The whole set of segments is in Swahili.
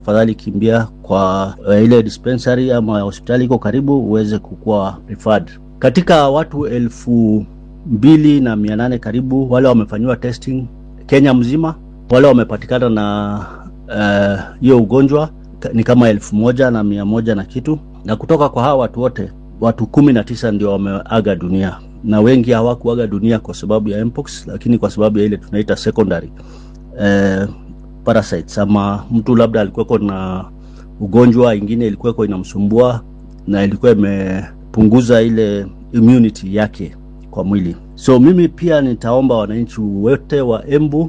Afadhali kimbia kwa uh, ile dispensary ama hospitali iko karibu uweze kukuwa referred. Katika watu elfu mbili na mia nane karibu wale wamefanyiwa testing Kenya mzima, wale wamepatikana na hiyo uh, ugonjwa ni kama elfu moja na mia moja na kitu, na kutoka kwa hawa watu wote watu kumi na tisa ndio wameaga dunia, na wengi hawakuaga dunia kwa sababu ya mpox, lakini kwa sababu ya ile tunaita secondary uh, parasites ama mtu labda alikuweko na ugonjwa ingine ilikuweko inamsumbua na ilikuwa imepunguza ile immunity yake kwa mwili. So mimi pia nitaomba wananchi wote wa Embu uh,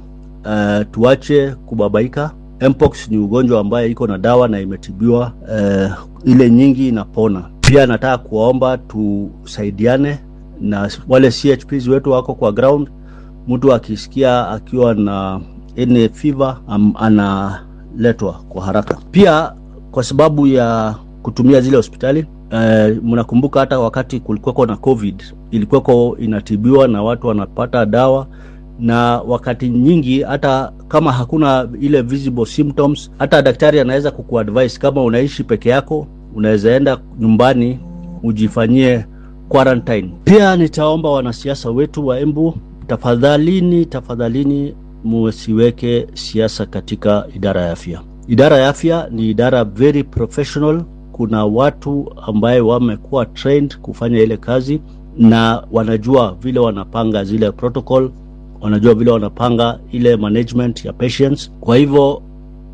tuache kubabaika. Mpox ni ugonjwa ambaye iko na dawa na imetibiwa, uh, ile nyingi inapona. Pia nataka kuwaomba tusaidiane na wale CHPs wetu wako kwa ground. Mtu akisikia akiwa na any fever um, analetwa kwa haraka. Pia kwa sababu ya kutumia zile hospitali uh, mnakumbuka hata wakati kulikuwako na COVID ilikuwako inatibiwa na watu wanapata dawa, na wakati nyingi hata kama hakuna ile visible symptoms, hata daktari anaweza kukuadvise kama unaishi peke yako, unaweza enda nyumbani ujifanyie quarantine. Pia nitaomba wanasiasa wetu wa Embu, tafadhalini, tafadhalini musiweke siasa katika idara ya afya. Idara ya afya ni idara very professional. Kuna watu ambaye wamekuwa trained kufanya ile kazi na wanajua vile wanapanga zile protocol, wanajua vile wanapanga ile management ya patients. Kwa hivyo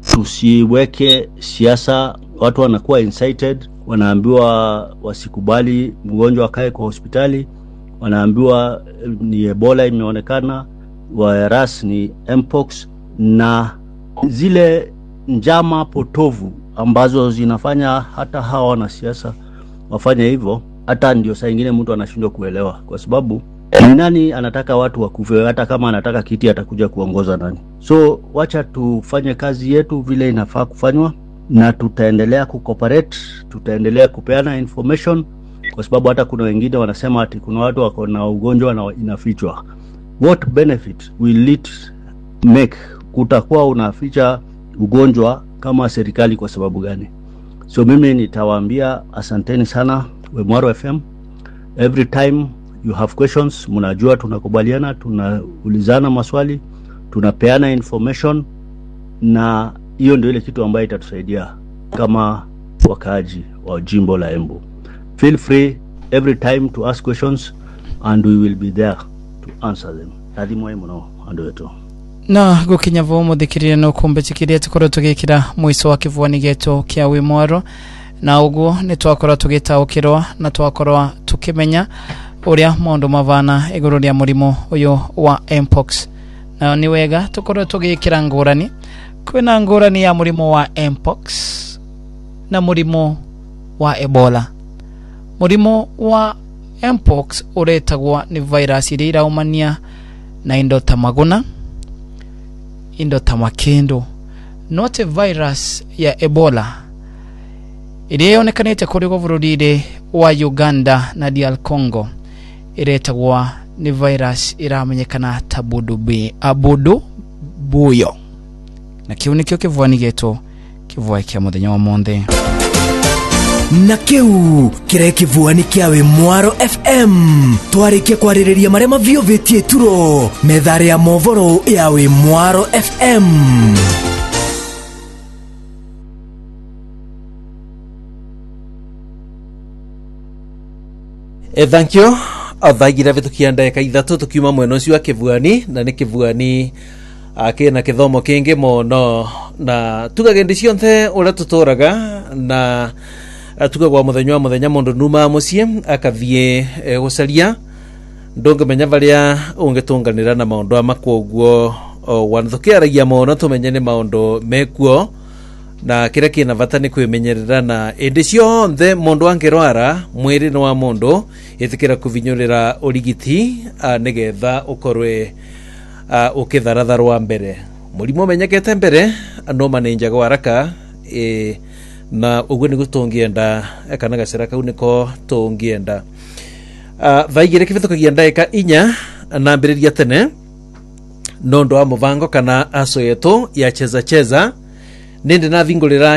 tusiweke siasa, watu wanakuwa incited, wanaambiwa wasikubali mgonjwa akae kwa hospitali, wanaambiwa ni Ebola imeonekana virus ni mpox na zile njama potovu ambazo zinafanya hata hawa wanasiasa wafanye hivyo. Hata ndio saa ingine mtu anashindwa kuelewa, kwa sababu ni nani anataka watu wakufe? Hata kama anataka kiti, atakuja kuongoza nani? So wacha tufanye kazi yetu vile inafaa kufanywa, na tutaendelea kucooperate, tutaendelea kupeana information, kwa sababu hata kuna wengine wanasema ati kuna watu wako na ugonjwa na inafichwa what benefit will it make kutakuwa unaficha ugonjwa kama serikali kwa sababu gani? So mimi nitawaambia asanteni sana Wemwaro FM. Every time you have questions, mnajua tunakubaliana, tunaulizana maswali, tunapeana information, na hiyo ndio ile kitu ambayo itatusaidia kama wakaaji wa jimbo la Embu. Feel free every time to ask questions and we will be there answer them tathimwe muno andu wetu na gukinya vo muthikirire no kumbe kiria tukorwo tugikira mwico wa kivuani gitu kia wi mwaro na uguo ni twakorwo tugitaukirwa na twakorwo tukimenya uria maundu mavana iguru ria murimu uyu wa mpox na ni wega tukorwo tugikira ngurani kwina ngurani ya murimu wa mpox na murimu wa ebola murimu wa mpox uretagwo ni virus iria iraumania na indo ta maguna indo ta makindu no ti virus ya ebola iria yonekanite kuri go bururi wa uganda na dr congo iretagwo ni virus iramenyekana ta budubi abudu buyo na kiu nikio kivuani gitu kivuai kia muthenya wa monthe na kiu kirai kivuani kia wi mwaro fm twarikie kwaririria maria maviovetie turo methare ya movoro ya wi mwaro fm e, thank you thagira vitukia ndagika ithatu tukiuma mwena ucio wa kivuani na ni kivuani kina kithomo kingi muno na tugagendi cionthe uria tuturaga na tugagwa muthenya wa muthenya mundu numa mucii akathie e, gucaria ndungimenya varia ungitunganira na maundu amakwo uguo wanathukiaragia muno tumenye ni maundu mekuo na kiria kina vata ni kwimenyerera na indi cionthe mundu angirwara mwiri ni wa mundu itikira kuvinyurira urigiti nigetha ukorwe ukitharatharwa mbere murimu umenyekete mbere no manenjaga waraka e, na uguo niguo tungienda kana gacira kau niko tungienda uh, thaigire kivithukagia ndagika inya na mbiriria tene no ndu wa muvango kana aso yetu ya cheza cheza nindi nathingurira